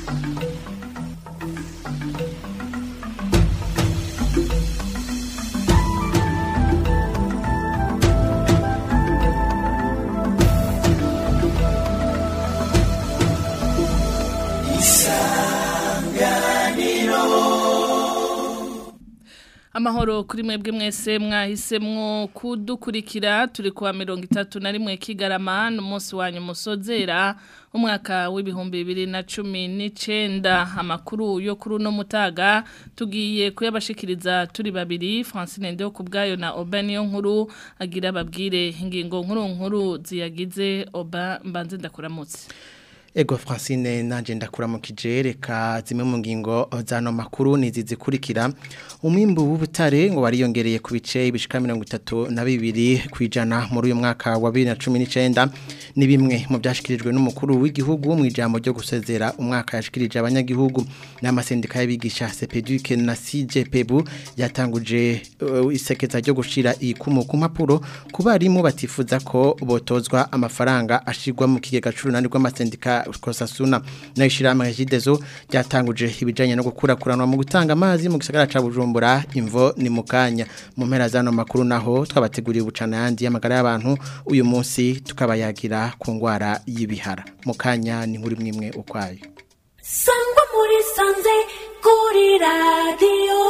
amahoro kuri mwebwe mwese mwahisemwo kudukurikira turi kuwa mirongo itatu na rimwe kigarama n'umunsi wanyu musozera umwaka w'ibihumbi bibiri na cumi n'icenda amakuru yo kuri uno mutaga tugiye kuyabashikiriza turi babiri Francine Ndeho kubwayo na Oba niyo nkuru agira babwire ingingo nkuru nkuru ziyagize Oba mbanze ndakuramutse Ego Francine nanje ndakuramukije reka zimwe mu ngingo zano makuru nizi zikurikira umwimbu w'ubutare ngo wariyongereye ku bice ibishika 32 kwijana muri uyu mwaka wa 2019 ni bimwe mu byashikirijwe n'umukuru w'igihugu mu ijambo ryo gusezera umwaka yashikirije abanyagihugu n'amasendika y'abigisha CPDUK na CJPBU yatanguje uh, isekeza ryo gushira ikumu ku mpapuro ku barimu batifuza ko botozwa amafaranga ashirwa mu kigega c'urunani rw'amasendika kosasuna na ishirama jidezo ryatanguje ibijanye no gukurakuranwa mu gutanga amazi mu gisagara ca Bujumbura imvo ni mukanya mu mpera zano makuru naho twabateguriye ubucana yandi y'amagara y'abantu uyu munsi tukabayagira ku ngwara y'ibihara mukanya ni nkuri mwimwe ukwayo sangwa muri sanze kuri radio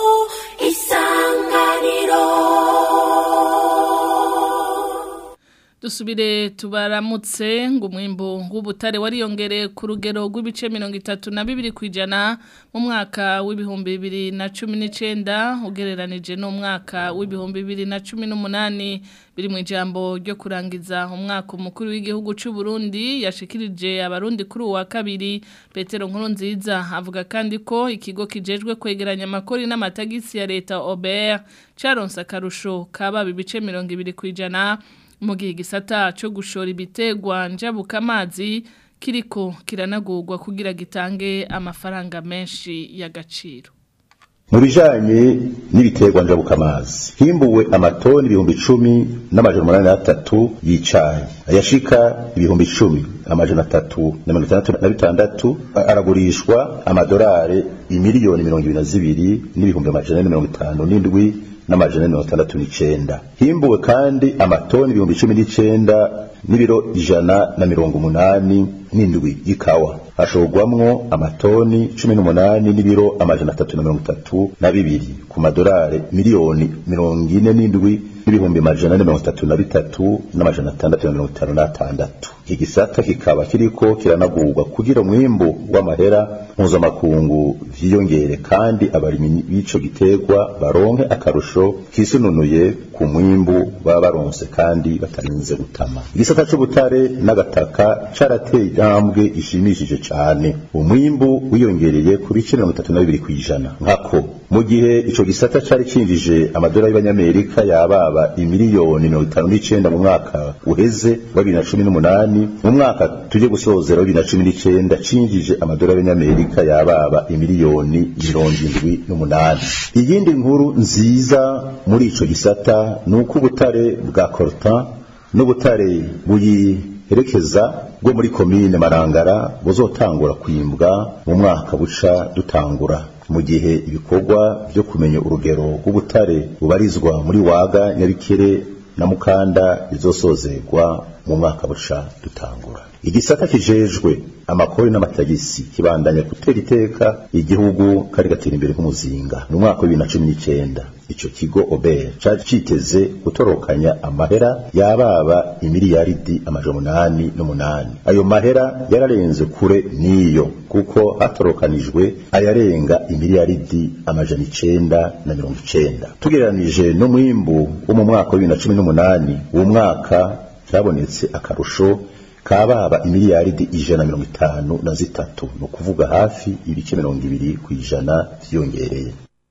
isanganiro dusubire tubaramutse ngo umwimbu w'ubutare wariyongereye ku rugero rw'ibice mirongo itatu na bibiri ku ijana mu mwaka w'ibihumbi bibiri na cumi n'icyenda ugereranije n'umwaka w'ibihumbi bibiri na cumi n'umunani biri mu ijambo ryo kurangiza umwaka umukuru w'igihugu cy'u Burundi yashikirije abarundi kuri uwa kabiri Petero nkuru nziza avuga kandi ko ikigo kijejwe kwegeranya amakori n'amatagisi ya leta Ober caronse akarusho kaba ibice mirongo ibiri ku ijana mu gihe igisata cyo gushora ibitegwa njabuka amazi kiriko kiranagurwa kugira gitange amafaranga menshi y'agaciro mu bijanye n'ibiterwa njabukamazi himbuwe amatoni ibihumbi icumi n'amajana umunani n'atatu y'icayi ayashika ibihumbi icumi amajana atatu na mirongo itandatu na bitandatu aragurishwa amadorari imiliyoni mirongo ibiri na zibiri n'ibihumbi amajana ane mirongo itanu n'indwi n'amajana mirongo itandatu n'icenda himbuwe kandi amatoni ibihumbi cumi n'icenda n'ibiro ijana na mirongo umunani n'indwi y'ikawa hashorwamwo amatoni cumi n'umunani n'ibiro amajana atatu na mirongo itatu na bibiri ku madorari miliyoni mirongo ine n'indwi n'ibihumbi amajana ane mirongo itatu na bitatu n'amajana atandatu na mirongo itanu n'atandatu igisata kikaba kiriko kiranagurwa kugira umwimbu w'amahera mpuzamakungu vyiyongere kandi abarimyi b'ico giterwa baronke akarusho kisununuye ku mwimbu baba baronse kandi batarinze gutama igisata c'ubutare n'agataka carateye intambwe ishimishije cane umwimbu wiyongereye ku bice mirongo itatu na bibiri kw'ijana nkako mu gihe ico gisata cari cinjije amadolari y'abanyamerika yababa imiliyoni mirongo itanu n'icenda mu mwaka uheze wa bibiri na cumi n'umunani mu mwaka tuje gusozera wa bibiri na cumi n'icenda cinjije amadolari y'abanyamerika yababa imiliyoni mirongo indwi n'umunani iyindi nkuru nziza muri ico gisata ni uko ubutare bwa coltan n'ubutare buyiherekeza bwo muri komine marangara buzotangura kwimbwa mu mwaka buca dutangura mu gihe ibikorwa byo kumenya urugero rw'ubutare bubarizwa muri waga nyabikere na mukanda bizosozerwa mu mwaka buca dutangura igisata kijejwe amakori n'amatagisi kibandanya gutera iteka igihugu kari gatera imbere nk'umuzinga mu mwaka wa bibiri na cumi n'icyenda ico kigo ober cari citeze gutorokanya amahera yababa imiliyaridi amajana umunani n'umunani ayo mahera yararenze kure n'iyo kuko hatorokanijwe ayarenga imiliyaridi amajana icenda na mirongo icenda tugereranije n'umwimbu wo mu mwaka wa bibiri na cumi n'umunani uwo mwaka cyabonetse akarusho kababa imiliyaridi ijana na mirongo itanu na zitatu ni ukuvuga hafi ibice mirongo ibiri ku ijana vyiyongereye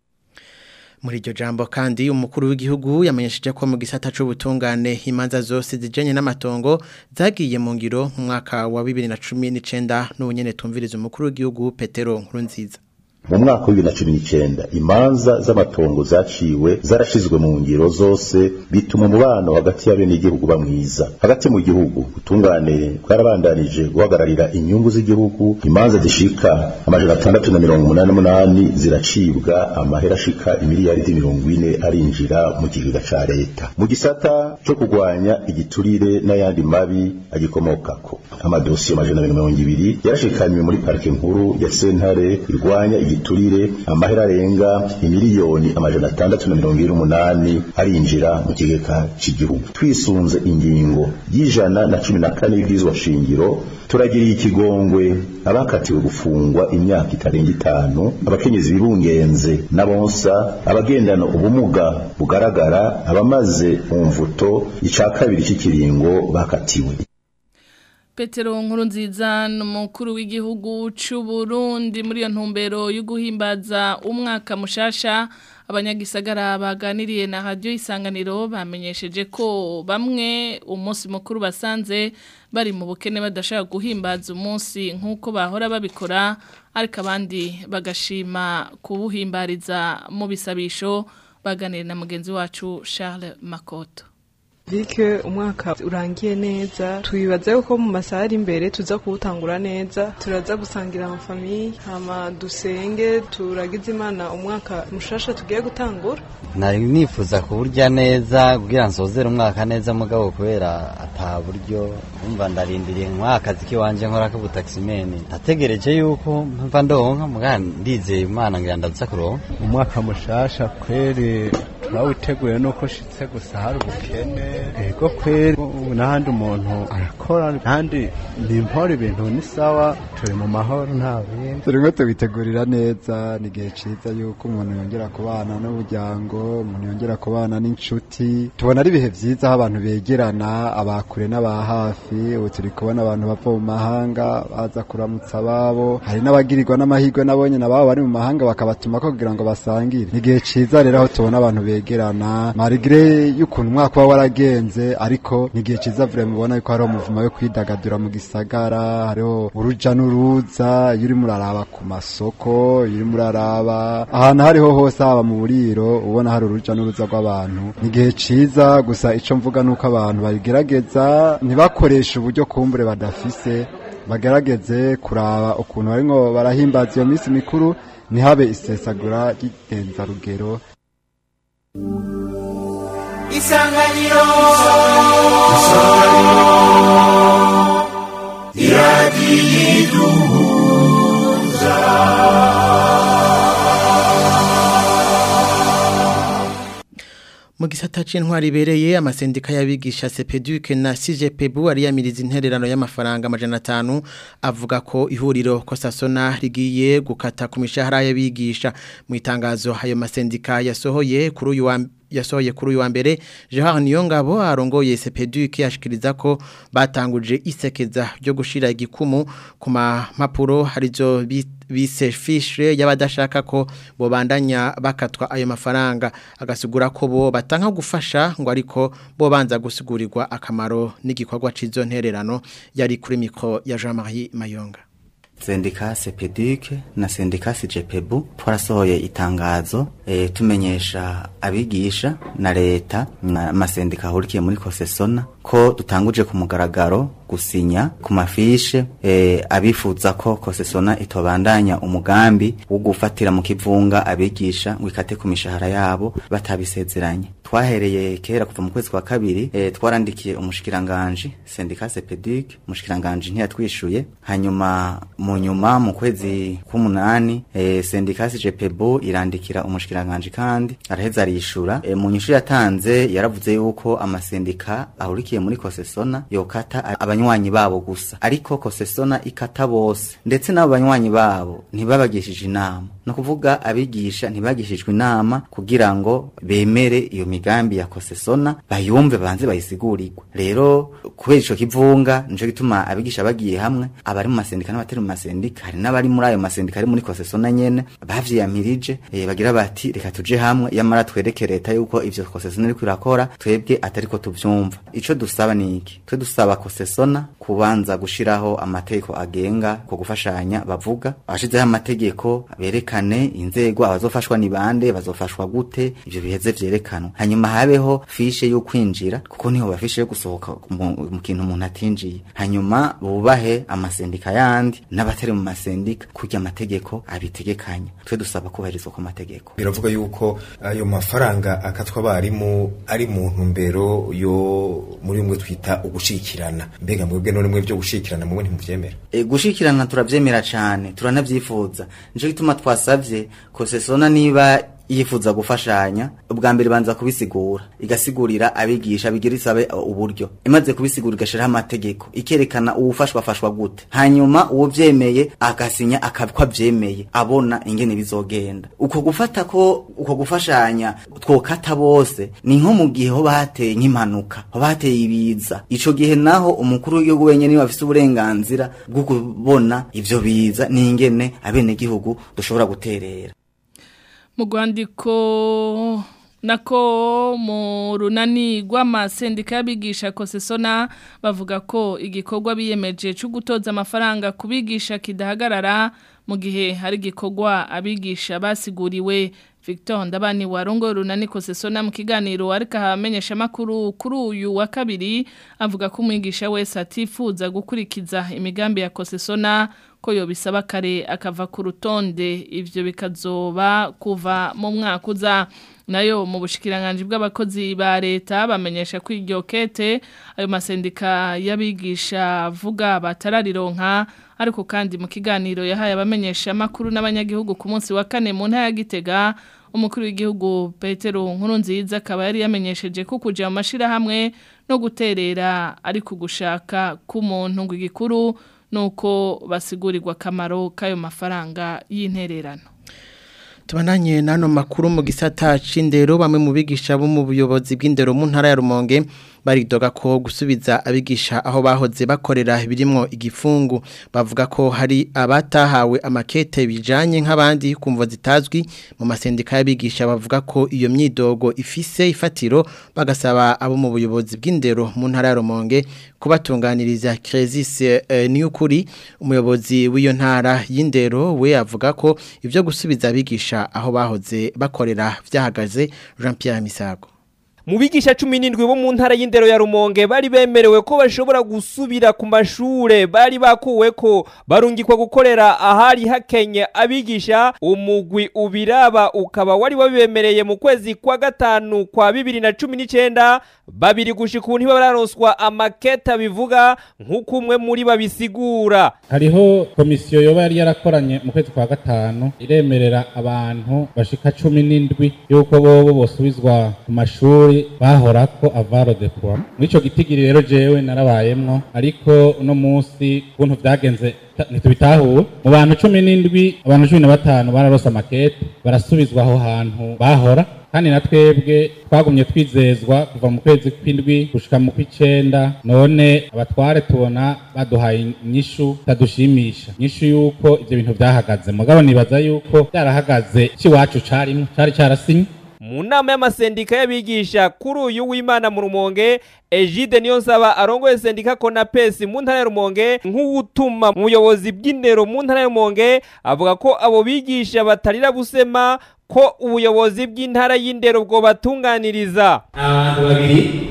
muri iryo jambo kandi umukuru w'igihugu yamenyesheje ko mu gisata c'ubutungane imanza zose zijanye n'amatongo zagiye mu ngiro mu mwaka wa 2019 n'ubunyene tumviriza umukuru w'igihugu Petero Nkurunziza mu mwaka wa bibiri na cumi n'icyenda imanza z'amatongo zaciwe zarashizwe mu ngiro zose bituma umubano hagati y'abenegihugu uba mwiza hagati mu gihugu ubutungane bwarabandanije guhagararira inyungu z'igihugu imanza zishika amajana atandatu na mirongo umunani n'umunani ziracibwa amahera ashika imiliyaridi mirongo ine arinjira mu kigega ca leta mu gisata co kurwanya igiturire n'ayandi mabi agikomokako amadosiye amajana abiri na mirongo ibiri yarashikanywe muri parike nkuru ya sentare irwanya igiturire amahera arenga imiliyoni amajana atandatu na mirongo ibiri n'umunani arinjira mu kigega c'igihugu twisunze ingingo y'ijana na cumi na kane y'ibwirizwa shingiro turagiriye ikigongwe abakatiwe gufungwa imyaka itarenga itanu abakenyezi birungenze n'abonsa abagendana ubumuga bugaragara abamaze mu mvuto ica kabiri cy'ikiringo bakatiwe Petero Nkurunziza n'umukuru w'igihugu c'u Burundi muri iyo ntumbero yo guhimbaza umwaka mushasha abanyagisagara baganiriye na radio isanganiro bamenyesheje ko bamwe umunsi mukuru basanze bari mu bukene badashaka guhimbaza umunsi nk'uko bahora babikora ariko abandi bagashima kubuhimbariza mu bisabisho baganiriye na mugenzi wacu Charles Makoto Bike umwaka urangiye neza twibaza yuko mu masaha ari imbere tuza kuwutangura neza turaza gusangira amafamiye hama dusenge turagize imana umwaka mushasha tugiye gutangura nari nifuza kuburya neza kugira nsozere umwaka neza mugabo kubera ata buryo umva ndarindiriye nk'akazi kiwanje nkora k'ubutaximeni nategereje yuko mva ndonka muga ndizeye imana ngira ndaza kuronka umwaka mushasha kweri turawuteguye nuko shitse gusa hari ubukene ego kweri ubu n'ahandi umuntu arakora kandi ni impora ibintu ni sawa turi mu mahoro nta bindi turimo tubitegurira neza ni igihe ciza yuko umuntu yongera kubana n'umuryango umuntu yongera kubana n'inshuti tubona ari ibihe vyiza aho abantu begerana abakure n'aba hafi ubu turi kubona abantu bava mu mahanga baza kuramutsa ababo hari n'abagirirwa n'amahirwe nabonye nababo bari mu mahanga bakabatumako kugira ngo basangire ni igihe ciza rero aho tubona abantu begerana marigre y'ukuntu umwaka uba waragenze ariko ni igihe ciza vure mubona yuko hariho umuvumo yo kwidagadura mu gisagara hariho uruja n'uruza iyo urimo uraraba ku masoko iyo urimo uraraba ahantu hariho hose haba mu buriro ubona hari uruja n'uruza rw'abantu ni igihe ciza gusa ico mvuga nuko abantu bagerageza ntibakoreshe uburyo kumbure badafise bagerageze kuraba ukuntu barimwo barahimbaza iyo minsi mikuru ntihabe isesagura ry'igenzarugero isanganiro Mu gisata c'intwari ibereye amasendika y'abigisha CPDUC na CGPBU ariyamiriza intererano y'amafaranga amajana atanu avuga ko ihuriro Kosasona rigiye gukata ku mishahara y'abigisha mu itangazo ayo masendika yasohoye kuri uyu wa yasohoye kuri uyu wa mbere Gerard Niyongabo arongoye CPDUC yashikiriza ko batanguje isekeza ryo gushira igikumu ku mapuro harizo bise fiche y'abadashaka ko bobandanya bakatwa ayo mafaranga agasigura ko bo batanga gufasha ngo ariko bo banza gusigurirwa akamaro n'igikorwa cizo ntererano yari kuri mikro ya Jean-Marie Mayonga sendika sepedike na sendika sijepebu twarasohoye itangazo e, tumenyesha abigisha na leta n'amasendika ahurikiye muri kosesona ko dutanguje ku mugaragaro gusinya ku mafishe e, abifuza ko kosesona itobandanya umugambi wo gufatira mu kivunga abigisha ngo ikate ku mishahara yabo batabisezeranye twahereye kera kuva mu kwezi kwa kabiri e, twarandikiye umushikiranganje sendika sepedike umushikiranganje ntiyatwishuye hanyuma mu nyuma mu kwezi k'umunani e, sendika CGPBO irandikira umushikiranganje kandi araheza arishura e, mu nyishu yatanze yaravuze yuko amasendika ahurikiye muri kosesona yokata abanywanyi babo gusa ariko kosesona ikata bose ndetse n'abo banywanyi babo ntibabagishije inama no kuvuga abigisha ntibagishijwe inama kugira ngo bemere iyo migambi ya kosesona bayumve banze bayisigurirwe rero kubera ico kivunga nico gituma abigisha bagiye hamwe abari mu masendika n'abatari mu masendika hari n'abari muri ayo masendika ari muri kosesona nyene bavyiyamirije e, bagira bati reka tuje hamwe yamara twereke leta yuko ivyo kosesona iriko irakora twebwe atariko tuvyumva ico dusaba ni iki twe dusaba kosesona kubanza gushiraho amategeko agenga ko gufashanya bavuga bashizeho amategeko bereka berekane inzego abazofashwa ni bande bazofashwa gute ivyo biheze vyerekanwa hanyuma habeho fishe yo kwinjira kuko niho bafishe yo gusohoka mu, mu kintu umuntu atinjiye hanyuma bubahe amasendika yandi n'abatari mu masendika kurya amategeko abitegekanya twe dusaba kubahirizwa ku mategeko biravuga yuko ayo mafaranga akatwa abarimu ari mu ntumbero yo muri bimwe twita ugushikirana mbega mwebwe none mwe byo gushikirana mwe ntimuvyemera e, gushikirana turavyemera cane turanavyifuza nico gituma twasavye kosesona niba yifuza gufashanya ubwa mbere banza kubisigura igasigurira abigisha bigira isabe uburyo imaze kubisigura igashiraho amategeko ikerekana uwufashwa afashwa gute hanyuma uwo vyemeye agasinya akabiko avyemeye abona ingene bizogenda uko gufata ko uko gufashanya twokata bose ni nko mu gihe ho bateye nk'impanuka ho bateye ibiza ico gihe naho umukuru w'igihugu wenyene niwe afise uburenganzira bwo kubona ivyo biza n'ingene abenegihugu dushobora guterera mu rwandiko nako mu runani rw'amasendika y'abigisha kosesona bavuga ko igikorwa biyemeje cyo gutoza amafaranga ku bigisha kidahagarara mu gihe hari igikorwa abigisha basiguriwe Victor Ndabani warongo runani kosesona mu kiganiro ariko hamenyesha makuru kuri uyu wa kabiri avuga ko umwigisha wese atifuza gukurikiza imigambi ya kosesona ko yobisaba kare akava ku rutonde ivyo bikazoba kuva mu mwaka uza nayo mu bushikiranganje bw'abakozi ba leta bamenyesha ko iryo kete ayo masendika y'abigisha vuga batararironka ariko kandi mu kiganiro yahaye abamenyesha makuru n'abanyagihugu ku munsi wa kane mu ntara ya Gitega umukuru w'igihugu Petero Nkurunziza akaba yari yamenyesheje ko kuja mu mashirahamwe no guterera ariko gushaka k'umuntu ngo igikuru nuko basigurirwa akamaro k'ayo mafaranga y'intererano Tubananye nano makuru mu gisata c'indero bamwe mu bigisha bo mu buyobozi bw'indero mu ntara ya Rumonge baridoga ko gusubiza abigisha aho bahoze bakorera birimwo igifungu bavuga ko hari abatahawe amakete bijanye nk'abandi kumva zitazwi mu masendika y'abigisha bavuga ko iyo myidogo ifise ifatiro bagasaba abo mu buyobozi bw'indero mu ntara ya Rumonge kubatunganiriza Cresis eh, Niyukuri umuyobozi w'iyo ntara y'indero we avuga ko ivyo gusubiza abigisha aho bahoze bakorera vyahagaze Jean Pierre Misago mu bigisha cumi n'indwi bo mu ntara y'indero ya rumonge bari bemerewe ko bashobora gusubira ku mashure bari bakuwe ko barungikwa gukorera ahari hakenye abigisha umugwi ubiraba ukaba wari wabibemereye mu kwezi kwa gatanu kwa bibiri na cumi n'icenda babiri gushika ubu ntibararonswa amaketa bivuga nk'uko umwe muri babisigura hariho komisiyo yoba yari yarakoranye mu kwezi kwa gatanu iremerera abantu bashika cumi n'indwi yuko bobo bosubizwa ku mashuri bahorako avaro de poids muri ico gitigiri rero jewe narabayemwo ariko uno munsi kuntu vyagenze ntitubitahuwe mu bantu cumi n'indwi abantu cumi na batanu bararose amakete barasubizwa aho hantu bahora kandi na twebwe twagumye twizezwa kuva mu kwezi kw'indwi gushika mu kw'icenda none abatware tubona baduhaye inyishu itadushimisha inyishu yuko ivyo bintu vyahagaze mugabo nibaza yuko vyarahagaze c'iwacu carimwo cari carasinye mu nama y'amasendika y'abigisha kuri uyu w'imana mu rumonge Egide niyo nsaba arongoye sendika Konapesi mu ntara ya Rumonge nk'uwutuma mu buyobozi bw'indero mu ntara ya Rumonge avuga ko abo bigisha batarira busema ko ubuyobozi bw'intara y'indero bwo batunganiriza abantu babiri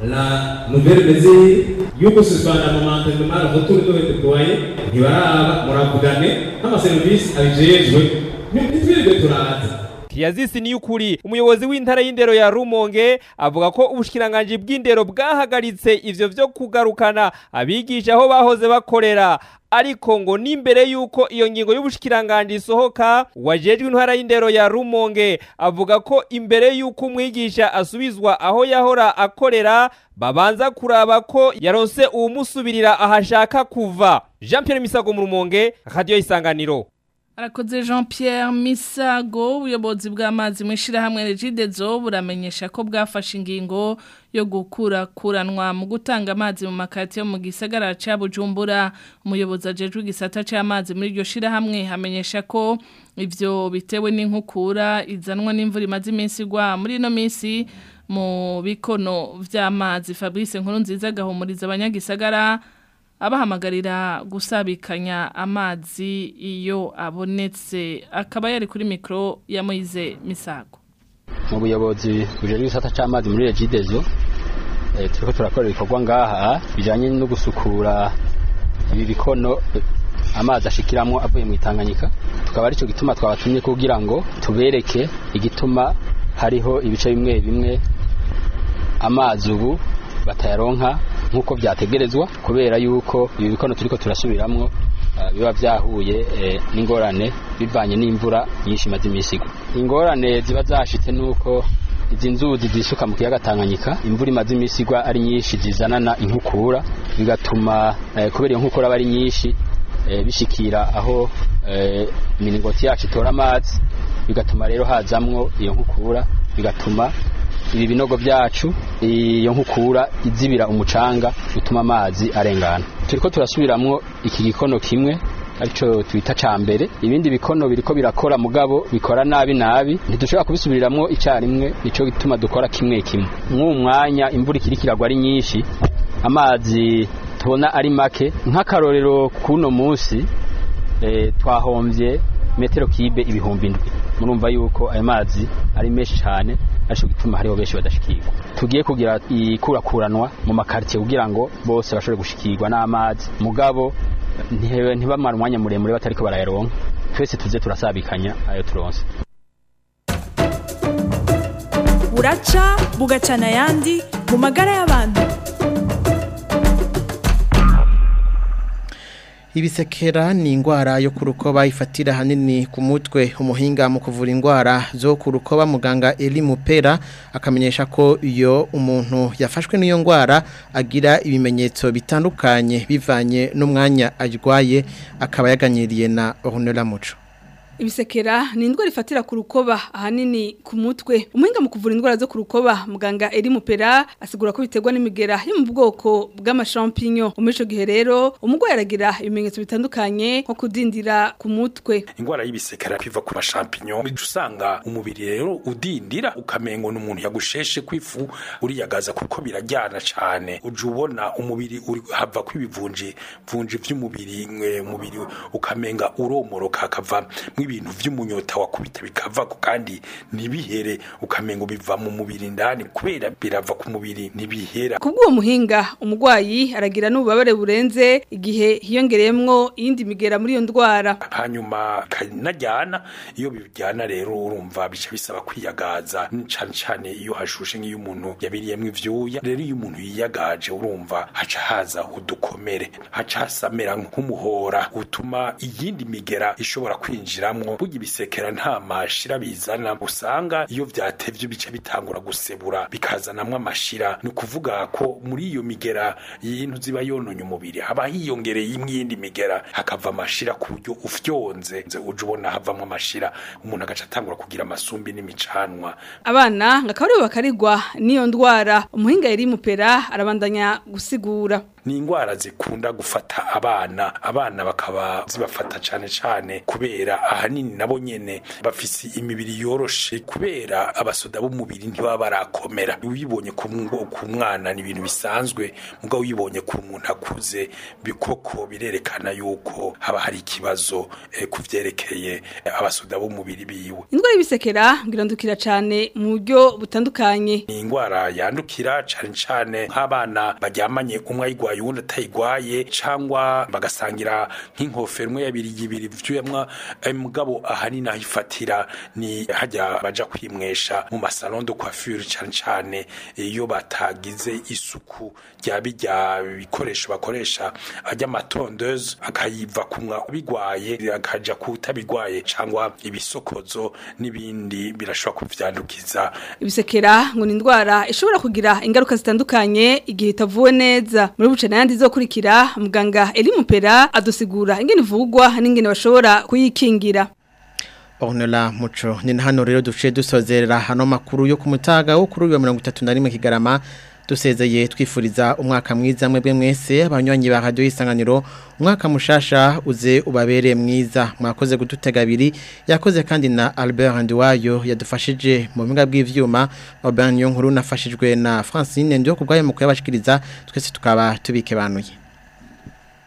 la nouvelle mesure yo gususpendre mu mantentement la retour de déployer ntibaraba muravugane n'amaserivisi abijejwe ntitwirirwe turaza Kiyazisi ni ukuri umuyobozi w'intara y'indero ya Rumonge avuga ko ubushikiranganje bw'indero bwahagaritse ivyo vyo kugarukana abigisha aho bahoze bakorera ariko ngo n'imbere yuko iyo ngingo y'ubushikiranganje isohoka wajejwe intara y'indero ya Rumonge avuga ko imbere yuko umwigisha asubizwa aho yahora akorera babanza kuraba ko yaronse uwumusubirira ahashaka kuva Jean Pierre Misago mu Rumonge radio isanganiro Arakoze Jean Pierre Misago ubuyobozi bw'amazi mu ishirahamwe Regidezo buramenyesha ko bwafashe ingingo yo gukura kuranwa mu gutanga amazi mu makati yo mu gisagara ca Bujumbura umuyobozi ajejwe igisata c'amazi muri iryo shirahamwe hamenyesha ko ivyo bitewe n'inkukura izanwa n'imvura imaze iminsi igwa muri ino minsi mu bikono vy'amazi Fabrice Nkurunziza gahumuriza abanyagisagara abahamagarira gusabikanya amazi iyo abonetse akaba yari kuri mikro ya Moize Misago mu buyobozi bujejwe igisata c'amazi muri Regidezo eh, turiko turakora ibikorwa ngaha bijanye no gusukura ibi bikono eh, amazi ashikiramwo avuye mu Tanganyika tukaba arico gituma twabatumye kugira ngo tubereke igituma hariho ibice bimwe bimwe amazi ubu batayaronka nk'uko byategerezwa kubera yuko ibi bikono turiko turasubiramwo uh, biba vyahuye eh, n'ingorane bivanye n'imvura nyinshi imaze imisi igwa ingorane ziba zashitse nuko izi nzuzi zisuka mu kiyaga Tanganyika imvura imaze imisi igwa ari nyinshi zizanana inkukura bigatuma eh, kubera iyo nkukura aba ari nyinshi eh, bishikira aho eh, iminingoti yacu itora amazi bigatuma rero hazamwo iyo nkukura bigatuma ibi binogo byacu iyo nkukura izibira umucanga utuma amazi arengana turiko turasubiramwo iki gikono kimwe arico twita ca mbere ibindi bikono biriko birakora mugabo bikora nabi nabi ntidushobora kubisubiriramo icyarimwe nico gituma dukora kimwe kimwe nk'uwo mwanya imvura ikiri kiragwa ari nyinshi amazi tubona ari make nk'akarorero kuno munsi eh, twahombye metero kibe ibihumbi indwi murumva yuko ayo mazi ari menshi cyane arico gituma hariho benshi badashikirwa tugiye kugira ikurakuranwa mu makartier kugira ngo bose bashobore gushikirwa n'amazi mugabo ntibamara umwanya muremure batariko barayaronka twese tuze turasabikanya ayo turonse buraca bugacana ayandi mu magara y'abantu Ibisekera ni ingwara yo kurukoba ifatira hanini ku mutwe umuhinga mu kuvura ingwara zo kurukoba muganga Eli Mupera akamenyesha ko iyo umuntu yafashwe n'iyo ngwara agira ibimenyetso bitandukanye bivanye n'umwanya arwaye akaba yaganyiriye na Honora Muco Ibisekera ni indwara ifatira ku rukoba ahanini ku mutwe. Umuhinga mu kuvura indwara zo ku rukoba muganga Eri Mupera asigura ko biterwa n'imigera yo mu bwoko bw'amashampinyo. Muri ico gihe rero umugwayi aragira ibimenyetso bitandukanye nko kudindira ku mutwe. Indwara y'ibisekera kwiva ku mashampinyo usanga umubiri rero udindira ukamengo n'umuntu yagusheshe kwifu uriyagaza kuko birajyana cyane. Uje ubona umubiri uri hava kwibivunje vunje vy'umubiri umubiri ukamenga uromoroka akava ibintu vy'umunyota wakubita bikava ko kandi nibihere ukamengo biva mu mubiri ndani kubera birava ku mubiri nibihera kubwo muhinga umugwayi aragira n'ububabare burenze igihe hiyongereyemwo iyindi migera muri iyo ndwara hanyuma kanajyana iyo bijyana rero urumva bica bisaba kwiyagaza cyane cyane iyo hashushe nk'iyo umuntu yabiriyemo ivyuya rero iyo umuntu yiyagaje urumva haca haza udukomere haca hasamera nk'umuhora utuma iyindi migera ishobora kwinjira biramwo burya ibisekera nta mashira bizana usanga iyo vyatevye bice bitangura gusebura bikazanamwo amashira ni ukuvuga ko muri iyo migera y'intu ziba yononye umubiri haba hiyongereye imwe yindi migera hakava amashira ku buryo ufyonze uje ubona havamwo amashira umuntu agaca atangura kugira amasumbi n'imicanwa abana ngakabari bakarigwa n'iyo ndwara umuhinga yari mupera arabandanya gusigura ni ingwara zikunda gufata abana abana bakaba zibafata cyane cyane kubera ahanini nabo nyene bafise imibiri yoroshe kubera abasoda b'umubiri ntibaba barakomera uyibonye ku mwana ni ibintu bisanzwe mugabo uyibonye ku muntu akuze bikoko birerekana yuko haba hari ikibazo eh, kuvyerekeye abasoda b'umubiri biwe indwara y'ibisekera ngirandukira cyane mu buryo butandukanye ni ingwara yandukira cyane cyane nk'abana baryamanye umwe ayigwa ayigwaye uwundi atayigwaye cyangwa bagasangira nk'inkofero imwe yabiri yibiri vyuyamwa mugabo ahanini aho ifatira ni hajya baja kwimwesha mu masalon de coiffure cyane cyane iyo batagize isuku rya bijya bikoresho bakoresha ajya amatondeuse akayiva kumwa bigwaye akaja kutabigwaye cyangwa ibisokozo n'ibindi birashobora kuvyandukiza ibisekera ngo ni indwara ishobora kugira ingaruka zitandukanye igihe itavuwe neza muri buce nayandi zokurikira muganga Eli Mupera adusigura ingene ivugwa n'ingene bashobora kuyikingira Ornella Muco ni hano rero duce dusozerera hano makuru yo kumutaga wo kuri 31 kigarama dusezeye twifuriza umwaka mwiza mwebwe mwese abanywanyi ba radio isanganiro umwaka mushasha uze ubabere mwiza mwakoze gututega abiri yakoze kandi na Albert Ndiwayo yadufashije mu binga bw'ivyuma Oban Yonkuru nafashijwe na Francine ndio kubgaye mu kuyabashikiriza twese tukaba tubike banuye